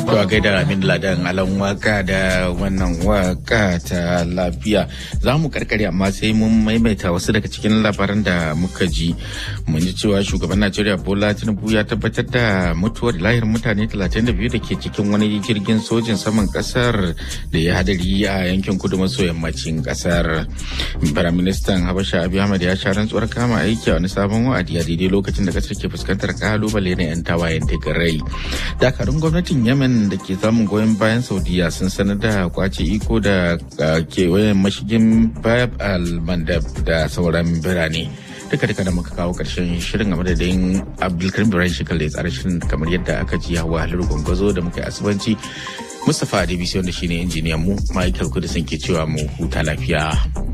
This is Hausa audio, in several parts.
To a gaida Amin Ladan alan waka da wannan waka ta lafiya za mu karkare amma sai mun maimaita wasu daga cikin labaran da muka ji mun ji cewa shugaban Najeriya Bola Tinubu ya tabbatar da mutuwar lahir mutane 32 da ke cikin wani jirgin sojin saman kasar da ya hadari a yankin kudu maso yammacin kasar. Firaministan Habasha Abiy Ahmed ya sha rantsuwar kama aiki a wani sabon wa'adi a daidai lokacin da kasar ke fuskantar kalubale na 'yan tawayen Tigray. Dakarun gwamnatin Yemen da ke samun goyon bayan Saudiya sun sanar da kwace iko da kewayen mashigin Bab al-Mandab da sauran birane. duka duka da muka kawo karshen shirin a madadin abdulkarim ibrahim shekar da ya tsara shirin kamar yadda aka ji hawa halar gwangwazo da muka yi asibanci mustapha adebisi wanda shine injiniyan mu michael kudisin ke cewa mu huta lafiya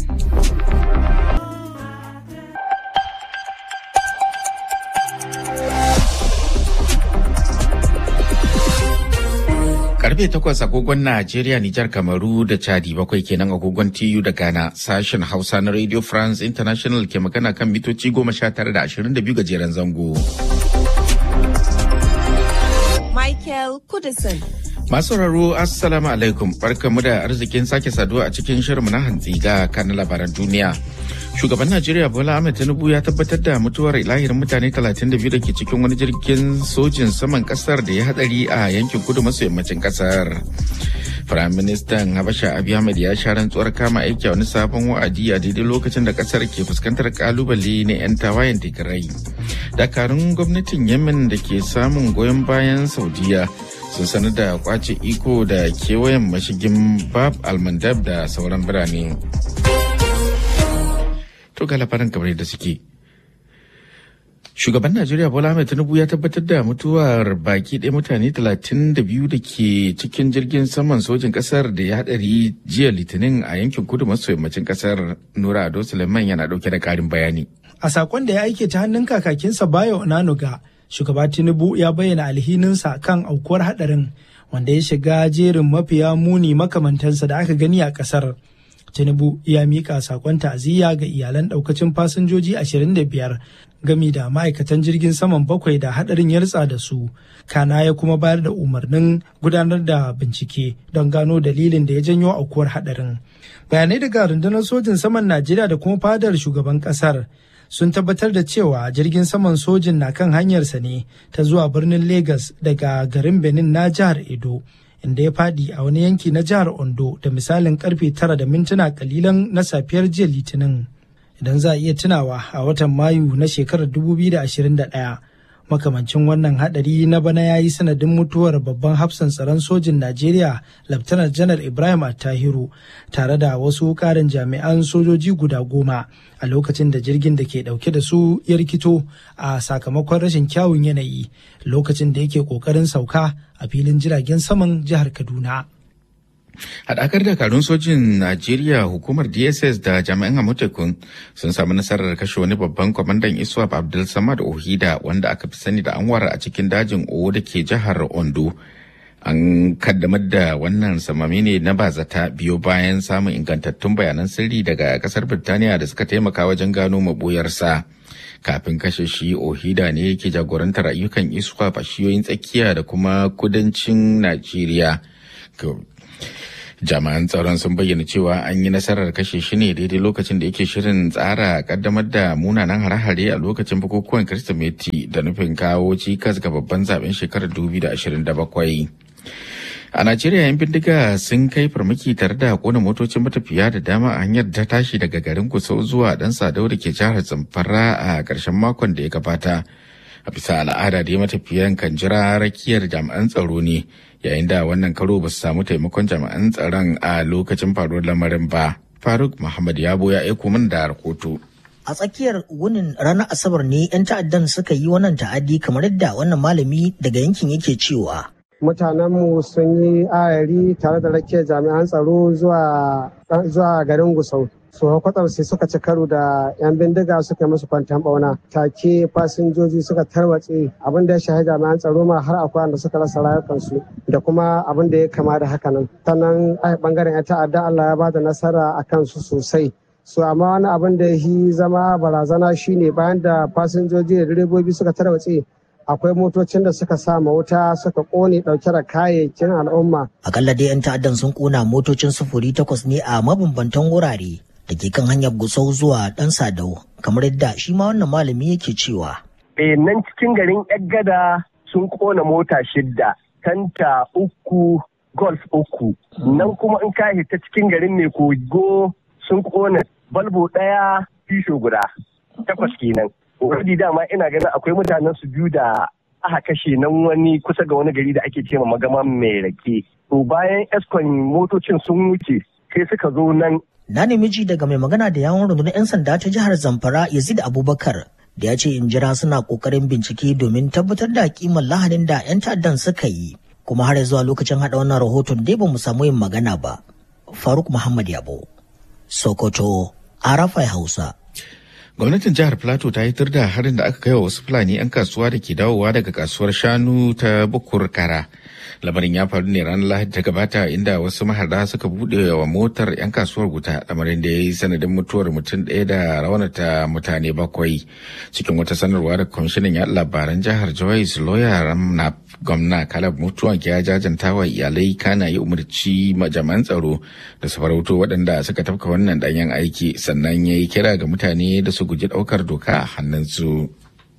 karfe takwas agogon Najeriya, Nijar, Kamaru da Chadi bakwai kenan agogon TU da Ghana sashen Hausa na Radio France International ke magana kan mitoci goma sha tara da ashirin da biyu gajeren zango. Michael Kudison. Masu sauraro Assalamu alaikum barkamu da arzikin sake saduwa a cikin shirinmu na hantsi ga kan labaran duniya. Shugaban Najeriya Bola Ahmed Tinubu ya tabbatar da mutuwar lahirin mutane 32 da ke cikin wani jirgin sojin saman kasar da ya hadari a yankin kudu maso yammacin kasar. Firaministan Habasha Abiy Ahmed ya sha rantsuwar kama aiki a wani sabon wa'adi a daidai lokacin da kasar ke fuskantar kalubale na 'yan tawayen Tigray. Dakarun gwamnatin Yemen da ke samun goyon bayan Saudiya sun sanar da kwace iko da kewayen mashigin Bab al-Mandab da sauran birane. To ga labaran kamar da suke. Shugaban Najeriya Bola Ahmed Tinubu ya tabbatar da mutuwar baki ɗaya mutane 32 da ke cikin jirgin saman sojin ƙasar da ya haɗari jiya Litinin a yankin kudu maso yammacin ƙasar Nura Ado Suleiman yana ɗauke da ƙarin bayani. A sakon da ya aike ta hannun kakakinsa Bayo Onanuga, shugaba Tinubu ya bayyana alhininsa kan aukuwar haɗarin wanda ya shiga jerin mafiya muni makamantansa da aka gani a ƙasar. Tinubu ya mika sakon ta'aziyya ga iyalan daukacin fasinjoji 25 gami da ma'aikatan jirgin saman bakwai da hadarin ya ritsa da su. Kana ya kuma bayar da umarnin gudanar da bincike don gano dalilin da ya janyo aukuwar hadarin. Bayanai daga rundunar sojin saman Najeriya da kuma fadar shugaban kasar sun tabbatar da cewa jirgin saman sojin na kan hanyarsa ne ta zuwa birnin Legas daga garin Benin na jihar Edo. inda ya fadi a wani yanki na jihar Ondo da misalin karfe tara da mintuna kalilan na safiyar jiya Litinin. Idan za a iya tunawa a watan Mayu na shekarar 2021 makamancin wannan hadari na bana ya yi sanadin mutuwar babban hafsan tsaron sojin Najeriya Laftanar Janar Ibrahim Attahiru tare da wasu karin jami'an sojoji guda goma a lokacin da jirgin da ke dauke da su ya rikito a sakamakon rashin kyawun yanayi lokacin da yake kokarin sauka a filin jiragen saman jihar Kaduna. Haɗakar dakarun sojin Najeriya hukumar DSS da jami'an Amotekun sun samu nasarar kashe wani babban kwamandan Iswap Abdul Samad Ohida wanda aka fi sani da Anwar a cikin dajin Owo da ke jihar Ondo. An kaddamar da wannan samami ne na bazata biyo bayan samun ingantattun bayanan sirri daga kasar Birtaniya da suka taimaka wajen gano mabuyarsa. Kafin kashe shi Ohida ne yake jagorantar ayyukan Iswap a shiyoyin tsakiya da kuma kudancin Najeriya. jami'an tsaron sun bayyana cewa an yi nasarar kashe shi ne daidai lokacin da yake shirin tsara kaddamar da munanan hare-hare a lokacin bukukuwan kirsimeti da nufin kawo cikas ga babban zaben shekarar 2027 a najeriya yan bindiga sun kai farmaki tare da kona motocin matafiya da dama a hanyar ta tashi daga garin kusau zuwa dan sadau da ke jihar zamfara a ƙarshen makon da ya gabata a bisa al'ada da matafiyan kan jira rakiyar jami'an tsaro ne yayin da wannan karo ba su samu taimakon jami'an tsaron a lokacin faruwar lamarin ba faruk muhammad yabo ya aiko min da rahoto a tsakiyar wunin ranar asabar ne 'yan ta'addan suka yi wannan ta'addi kamar yadda wannan malami daga yankin yake cewa mutanenmu sun yi ayari tare da rakiyar jami'an tsaro zuwa garin gusau su kwatsam sai suka ci karo da 'yan bindiga suka yi musu kwantan bauna take fasinjoji suka tarwatse abin da ya shahi jami'an tsaro ma har akwai wanda suka rasa rayukansu da kuma abin da ya kama da haka nan sannan a bangaren 'yan ta'adda Allah ya bada nasara a kansu sosai so amma wani abin da ya zama barazana shine bayan da fasinjoji da direbobi suka tarwatse akwai motocin da suka sama wuta suka kone dauke da kayayyakin al'umma Akalla dai 'yan ta'addan sun kona motocin sufuri takwas ne a mabambantan wurare da ke kan hanyar Gusau zuwa ɗan Sadau kamar yadda shi ma wannan malami yake cewa. E nan cikin garin Yaggada sun kona mota shidda, tanta uku, golf uku. Nan kuma in ka ta cikin garin mai kogo sun kona balbo ɗaya, fisho guda. Takwas kenan. Wadi dama ina ganin akwai mutanen su biyu da aka kashe nan wani kusa ga wani gari da ake cewa magama mai rake. To bayan eskon motocin sun wuce sai suka zo nan Na nemi ji daga mai magana da yawon rundunar 'yan sanda ta jihar Zamfara Yazid Abubakar da ya ce in jira suna kokarin bincike domin tabbatar da kimar lahadin da 'yan ta'addan suka yi. Kuma har zuwa lokacin haɗa wannan rahoton dai ba mu samu yin magana ba. Faruk Muhammad Yabo, Sokoto, Arafai Hausa. Gwamnatin jihar Plateau ta hitar da harin da aka kai wa wasu Fulani 'yan kasuwa da ke dawowa daga kasuwar shanu ta Bukur Kara. Lamarin ya faru ne ranar Lahadi ta gabata inda wasu maharda suka buɗe wa motar 'yan kasuwar wuta lamarin da ya yi sanadin mutuwar mutum ɗaya da raunata mutane bakwai. Cikin wata sanarwa da kwamishinan ya labaran jihar Joyce Lawyer Ramnap gwamna Kalab mutuwa ya jajanta wa iyalai kana yi umarci jami'an tsaro da su farauto waɗanda suka tafka wannan ɗanyen aiki sannan ya yi kira ga mutane da su guji ɗaukar doka a hannunsu.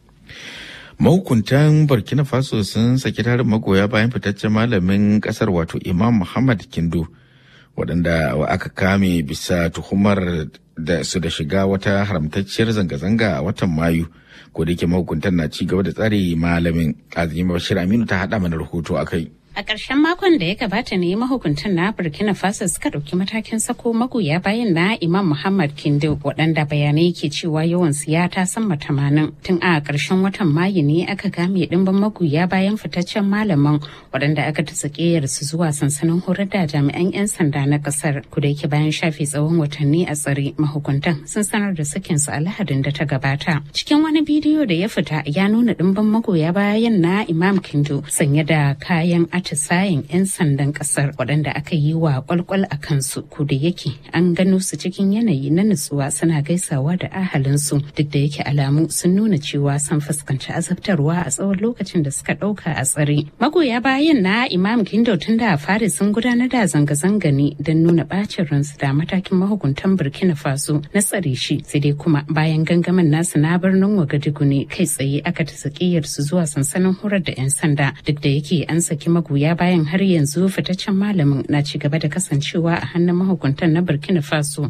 Mahukuntan Burkina Faso sun saki tarin magoya bayan fitaccen malamin kasar wato Imam Muhammad Kindo waɗanda aka kame bisa tuhumar da su da shiga wata haramtacciyar zanga-zanga a watan Mayu. Ko da yake mahukuntan na ci gaba da tsare malamin Azima Bashir Aminu ta haɗa mana rahoto a kai. A ƙarshen makon da ya gabata ne mahukuntan na Burkina Faso suka ɗauki matakin sako magoya bayan na Imam Muhammad Kindo waɗanda bayanai ke cewa yawan siya ta sama tamanin. Tun a ƙarshen watan Mayu ne aka game ɗimbin magoya bayan fitaccen malaman waɗanda aka ta su zuwa sansanin horar da jami'an 'yan sanda na ƙasar. Kuda yake bayan shafe tsawon watanni a tsare mahukuntan sun sanar da sakinsu a Lahadin da ta gabata. Cikin wani bidiyo da ya fita ya nuna ɗimbin magoya bayan na Imam Kindo sanye da kayan atisayen 'yan sandan kasar waɗanda aka yi wa kwalkwal a kansu ko da yake an gano su cikin yanayi na nutsuwa suna gaisawa da ahalinsu duk da yake alamu sun nuna cewa sun fuskanci azabtarwa a tsawon lokacin da suka ɗauka a tsare magoya bayan na imam kindo tun da fari sun gudanar da zanga-zanga ne don nuna bacin ransu da matakin mahukuntan burkina faso na tsare shi sai dai kuma bayan gangamin nasu na birnin wagadugu ne kai tsaye aka ta su zuwa sansanin horar da 'yan sanda duk da yake an saki magoya bayan har yanzu fitaccen malamin na ci gaba da kasancewa a hannun mahukuntan na burkina faso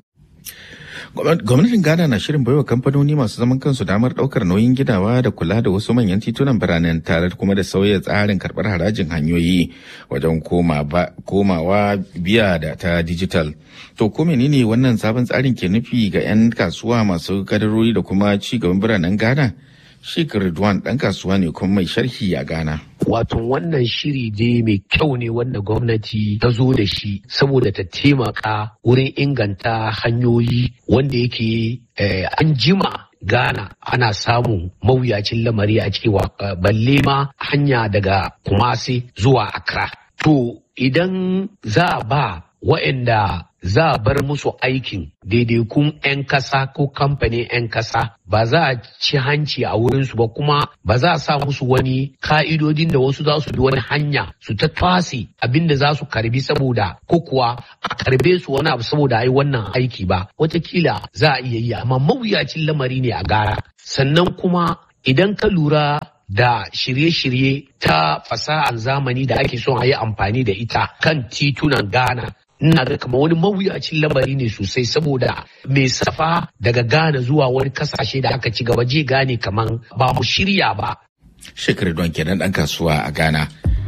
Gwamnatin Ghana na shirin baiwa kamfanoni masu zaman kansu damar daukar nauyin gidawa da kula da wasu manyan titunan biranen tare kuma da sauya tsarin karbar harajin hanyoyi wajen komawa biya da ta digital. To ko menene wannan sabon tsarin ke nufi ga 'yan kasuwa masu kadarori da kuma ci gaban biranen Ghana? Sheikh Ridwan ɗan kasuwa ne kuma mai sharhi a Ghana. Wato wannan shiri dai mai kyau ne wanda gwamnati ta zo da shi saboda ta taimaka wurin inganta hanyoyi wanda yake an jima Ghana ana samun mawuyacin lamari a ciki balle ma hanya daga Kumasi zuwa Accra. To idan za a ba wa'anda za a bar musu aikin daidaikun 'yan kasa ko kamfanin 'yan kasa ba za a ci hanci a wurinsu ba kuma ba za a sa musu wani ka'idodin da wasu za su bi wani hanya su ta twasi abin da za su karbi saboda ko kuwa a karbe su wani abu saboda a yi wannan aiki ba watakila za a iya yi amma mawuyacin lamari ne a gara sannan kuma idan ka lura da shirye-shirye ta fasahar zamani da ake son a yi amfani da ita kan titunan Ghana ina ga kamar wani mawuyacin lamari ne sosai saboda mai safa daga Ghana zuwa wani kasashe da aka ci gaba je gane kamar ba mu shirya ba. Shekaru don kenan ɗan kasuwa a Ghana.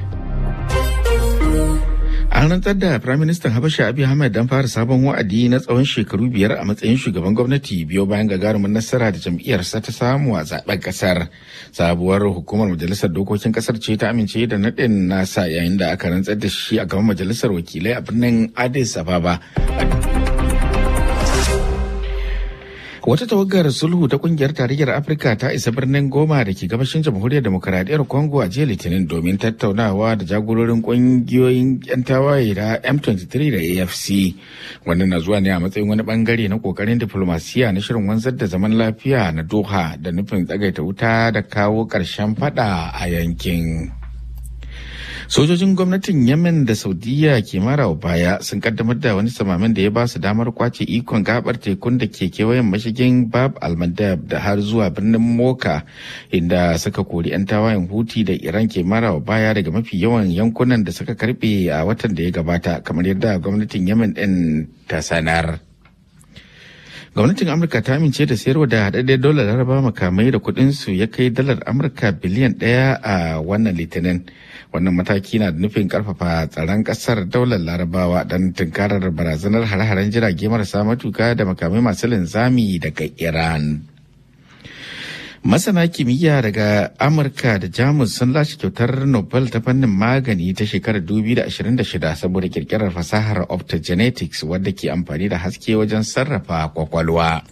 An rantsar da Firaministan Habasha Abiy Ahmed don fara sabon wa'adi na tsawon shekaru biyar a matsayin shugaban gwamnati biyo bayan gagarumin nasara da jam'iyyarsa ta samu a zaben kasar. Sabuwar hukumar majalisar dokokin kasar ce ta amince da naɗin nasa yayin da aka rantsar da shi a gaban majalisar wakilai a birnin Addis Ababa. Wata tawagar sulhu ta kungiyar tarayyar Afirka ta isa birnin Goma da ke gabashin jamhuriyar demokaradiyyar Congo a jiya Litinin domin tattaunawa da jagororin kungiyoyin 'yan tawaye da M23 da AFC. Wannan na zuwa ne a matsayin wani bangare na kokarin diplomasiya na shirin wanzar da zaman lafiya na Doha da nufin tsagaita wuta da kawo ƙarshen fada a yankin. sojojin gwamnatin yemen da saudiya ke marawa baya sun kaddamar da wani samamin da ya ba su damar kwace ikon gabar tekun da ke kewayen mashigin bab almadab da har zuwa birnin moka inda suka kori 'yan tawayen huti da iran ke marawa baya daga mafi yawan yankunan da suka karbe a watan da ya gabata kamar yadda gwamnatin yemen din ta sanar gwamnatin amurka ta amince da sayarwa da haɗaɗɗen dolar laraba makamai da kuɗinsu ya kai dalar amurka biliyan ɗaya a wannan litinin wannan mataki na da nufin karfafa tsaron kasar daular larabawa don tunkarar barazanar hare-haren jirage marasa matuka da makamai masu linzami daga iran masana kimiyya daga amurka da jamus sun lashe kyautar nobel ta fannin magani ta shekarar 2026 saboda kirkirar fasahar optogenetics wadda ke amfani da haske wajen sarrafa kwakwalwa.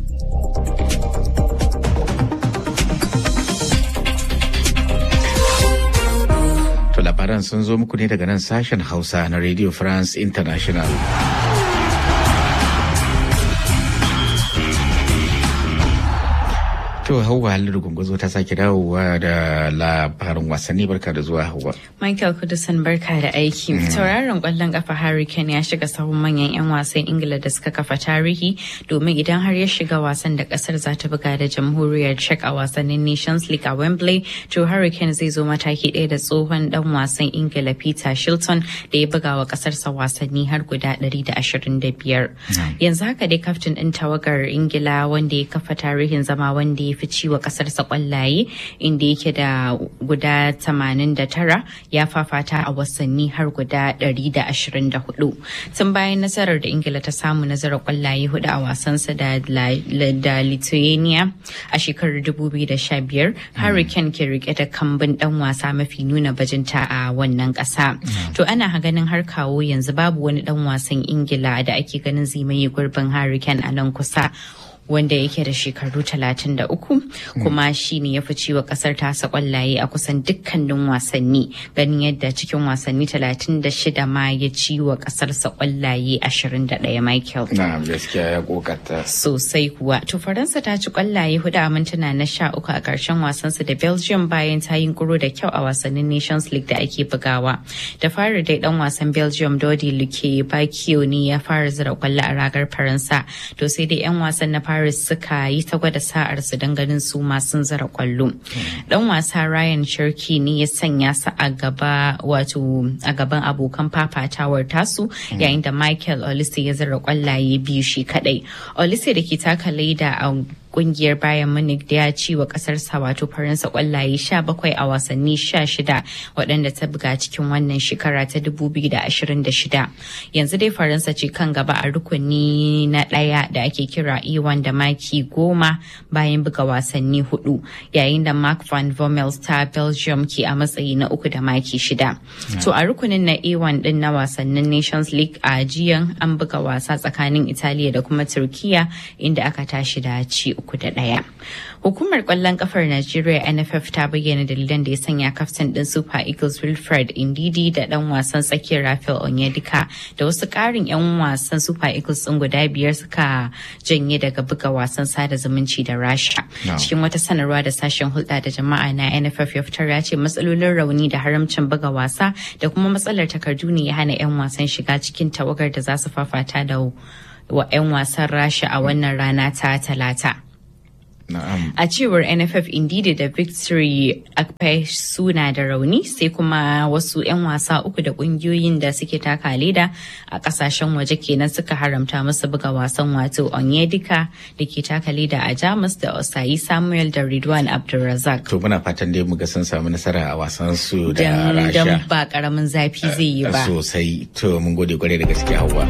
To labaran sun zo muku ne daga nan sashen Hausa na Radio France International. To hauwa halin gungunzo ta sake dawowa da labarin wasanni barka da zuwa hauwa. Michael Kudusan barka da aiki. Tauraron kwallon kafa Harry Kane ya shiga sahun manyan 'yan wasan Ingila da suka kafa tarihi domin idan har ya shiga wasan da kasar za ta buga da jamhuriyar Czech a wasannin Nations League a Wembley, to Harry Kane zai zo mataki ɗaya da tsohon dan wasan Ingila Peter Shilton da ya buga wa kasarsa wasanni har guda 125. Yanzu haka dai kaftin ɗin tawagar Ingila wanda ya kafa tarihin zama wanda ya fi ciwa kasarsa kwallaye inda yake da guda 89 ya fafata a wasanni har guda 124 tun bayan nasarar da ingila ta samu nasarar kwallaye hudu a wasansa da, da lithuania a shekarar 2015 harry kane ke rike da kambun dan wasa mafi nuna bajinta a wannan kasa to ana ganin har kawo yanzu babu wani dan wasan ingila da ake ganin zai maye gurbin harry kane a nan kusa wanda yake da shekaru 33 kuma shi ne ya fi ciwa kasar tasa kwallaye a kusan dukkanin wasanni ganin yadda cikin wasanni 36 ma ya ciwa kasarsa kwallaye 21 Michael. Na gaskiya ya kokata. Sosai kuwa. To Faransa ta ci kwallaye hudu a mintuna na sha uku a karshen wasansa da Belgium bayan ta yi kuro da kyau a wasannin Nations League da ake bugawa. Da fara dai dan wasan Belgium Dodi Luke Bakio ne ya fara zira kwallo a ragar Faransa. To sai dai 'yan wasan na fara Paris suka yi ta gwada sa'ar su don ganin su masu zara kwallo. Dan wasa Ryan Cherky ne ya sanya su a gaba wato a gaban abokan fafatawar tasu yayin da Michael Olise ya zara kwallaye biyu shi kadai. Olise da ke taka leda a kungiyar Bayern Munich da ya ci wa kasarsa wato Faransa kwallaye 17 a wasanni 16 waɗanda ta buga cikin wannan shekara ta 2026. Yanzu dai Faransa ce kan gaba a rukuni na ɗaya da ake kira E1 da maki goma bayan buga wasanni hudu yayin da Mark van Bommel ta Belgium ke a matsayi na uku da maki shida. To a rukunin na A1 din na wasannin Nations League a jiyan an buga wasa tsakanin Italiya da kuma Turkiya inda aka tashi da ci uku da ɗaya. Hukumar ƙwallon ƙafar Najeriya NFF ta bayyana dalilan da ya sanya kaftin ɗin Super Eagles Wilfred Indidi da ɗan wasan tsakiyar Rafael Onyedika da wasu ƙarin 'yan wasan Super Eagles ɗin guda biyar suka janye daga buga wasan sada zumunci da Rasha. Cikin wata sanarwa da sashen hulɗa da jama'a na NFF ya fitar ya ce matsalolin rauni da haramcin buga wasa da kuma matsalar takardu ne ya hana 'yan wasan shiga cikin tawagar da za su fafata da wa 'yan wasan Rasha a wannan rana ta talata. A cewar NFF Indidi da Victory Akpe suna da rauni sai kuma wasu 'yan wasa uku da kungiyoyin da suke taka leda a kasashen waje kenan suka haramta musu buga wasan wato Onyedika da ke taka leda a Jamus da Osayi Samuel da Ridwan Abdulrazak. To muna fatan dai muga sun samu nasara a wasan su da Rasha. Dan ba karamin zafi zai yi ba. Sosai. To mun gode kwarai da gaske Hauwa.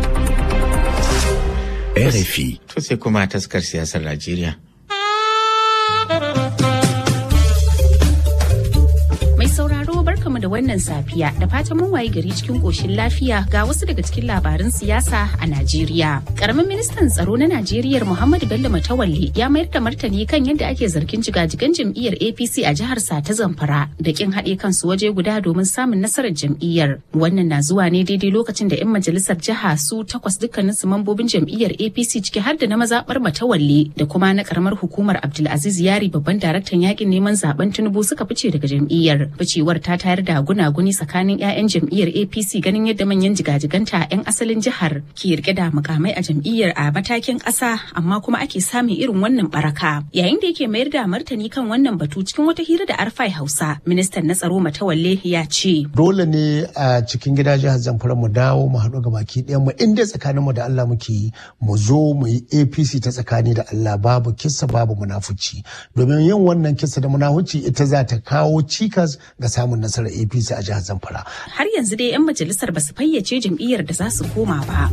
RFI. To sai kuma taskar siyasar Najeriya. Mai sauraro barkamu da wannan safiya da fatan mun waye gari cikin koshin lafiya ga wasu daga cikin labaran siyasa a Najeriya. Karamin ministan tsaro na Najeriya Muhammadu Bello Matawalle ya mayar da martani kan yadda ake zargin jigajigan jam'iyyar APC a jihar sa ta Zamfara da kin haɗe kansu waje guda domin samun nasarar jam'iyyar. Wannan na zuwa ne daidai lokacin da 'yan majalisar jiha su takwas dukkanin su mambobin jam'iyyar APC ciki har da na mazaɓar Matawalle da kuma na karamar hukumar Abdulaziz Yari babban daraktan yakin neman zaben Tinubu suka fice daga jam'iyyar. Ficewar ta tayar da gunaguni tsakanin 'ya'yan jam'iyyar APC ganin yadda manyan jigajiganta 'yan asalin jihar ke rike da mukamai a jam'iyyar a matakin ƙasa amma kuma ake samun irin wannan baraka. Yayin da yake mayar da martani kan wannan batu cikin wata hira da Arfai Hausa, ministan na tsaro Matawalle ya ce. Dole ne a cikin gida jihar Zamfara mu dawo mu haɗu ga baki ɗayan mu inda tsakanin mu da Allah muke yi mu zo mu yi APC ta tsakani da Allah babu kissa babu munafuci domin yin wannan kissa da munafuci ita za ta kawo cikas ga samun nasarar APC a jihar Zamfara. Har yanzu dai 'yan majalisar ba su fayyace jam'iyyar da za su koma ba.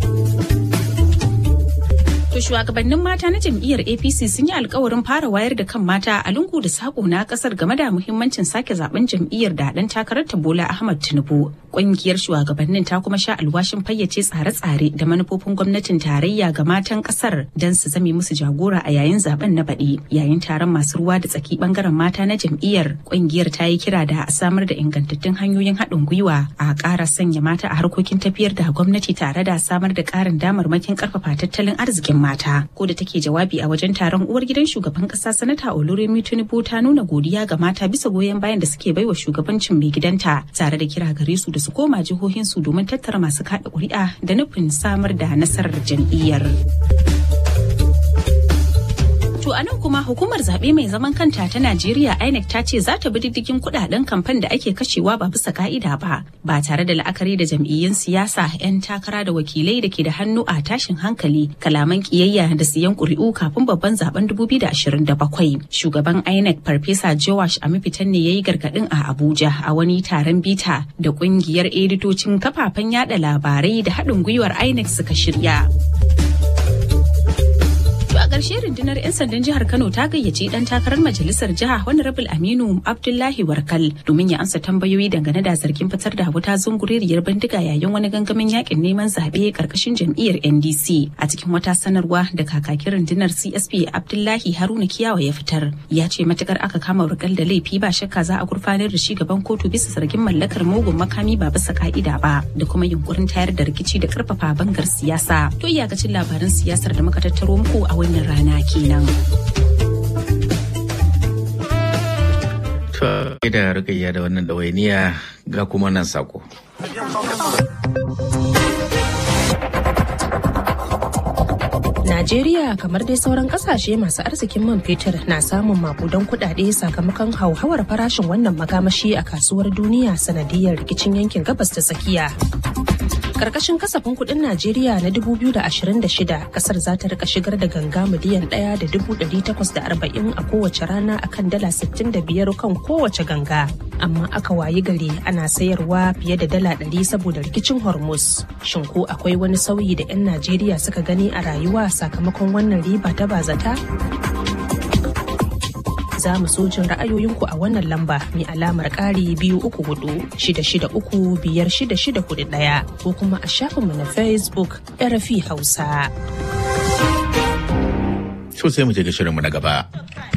To shugabannin mata na jam'iyyar APC sun yi alkawarin fara wayar da kan mata a lungu da sako na kasar game da muhimmancin sake zaben jam'iyyar da dan takarar ta Bola Ahmad Tinubu. Ƙungiyar shugabannin ta kuma sha alwashin fayyace tsare-tsare da manufofin gwamnatin tarayya ga matan kasar don su zame musu jagora a yayin zaben na baɗi. Yayin taron masu ruwa da tsaki bangaren mata na jam'iyyar, ƙungiyar ta yi kira da a samar da ingantattun hanyoyin haɗin gwiwa a ƙara sanya mata a harkokin tafiyar da gwamnati tare da samar da ƙarin damarmakin ƙarfafa tattalin arzikin mata ko da take jawabi a wajen taron uwar gidan shugaban kasa sanata oluremi tinubu ta nuna godiya ga mata bisa goyon bayan da suke baiwa shugabancin mai gidanta tare da kira gare su da su koma jihohinsu domin tattara masu kada kuri'a da nufin samar da nasarar jam'iyyar. To a nan kuma hukumar zaɓe mai zaman kanta ta Najeriya INEC ta ce za ta bi diddigin kuɗaɗen kamfan da ake kashewa ba bisa ka'ida ba ba tare da la'akari da jam'iyyun siyasa 'yan takara da wakilai da ke da hannu a tashin hankali kalaman kiyayya da siyan ƙuri'u kafin babban zaben 2027. Shugaban INEC Farfesa Jowash Amifitan ne ya yi gargaɗin a Abuja a wani taron bita da ƙungiyar editocin kafafen yada labarai da haɗin gwiwar INEC suka shirya. To a ƙarshe rundunar 'yan sandan jihar Kano ta gayyaci ɗan takarar majalisar jiha Honorable Aminu Abdullahi Warkal domin ya amsa tambayoyi dangane da zargin fitar da wuta zunguriyar bindiga yayin wani gangamin yakin neman zaɓe ƙarƙashin jam'iyyar NDC. A cikin wata sanarwa da kakakin rundunar CSP Abdullahi Haruna Kiyawa ya fitar ya ce matukar aka kama Warkal da laifi ba shakka za a gurfanar da shi gaban kotu bisa zargin mallakar mugun makami ba bisa ka'ida ba da kuma yunkurin tayar da rikici da karfafa bangar siyasa. To iyakacin labaran siyasar da muka tattaro muku a wannan rana kenan. To da rukayya da wannan ɗawainiya ga kuma nan sako. Najeriya kamar dai sauran kasashe masu arzikin man fetur na samun makudan kuɗaɗe sakamakon hauhawar farashin wannan makamashi a kasuwar duniya sanadiyar rikicin yankin gabas ta tsakiya. Karkashin kasafin kuɗin Najeriya na 2026 kasar za ta rika shigar da ganga miliyan ɗaya da dubu ɗari takwas da arba'in a kowace rana akan dala sittin da biyar kan kowace ganga. Amma aka wayi gari ana sayarwa fiye da dala ɗari saboda rikicin Hormuz. Shin ko akwai wani sauyi da 'yan Najeriya suka gani a rayuwa sakamakon wannan riba ta bazata? za mu so jin ra'ayoyinku a wannan lamba mai alamar ƙari biyu uku hudu shida shida uku biyar shida shida hudu ɗaya ko kuma a shafinmu na facebook rfi hausa. So sai mu je ga shirinmu na gaba.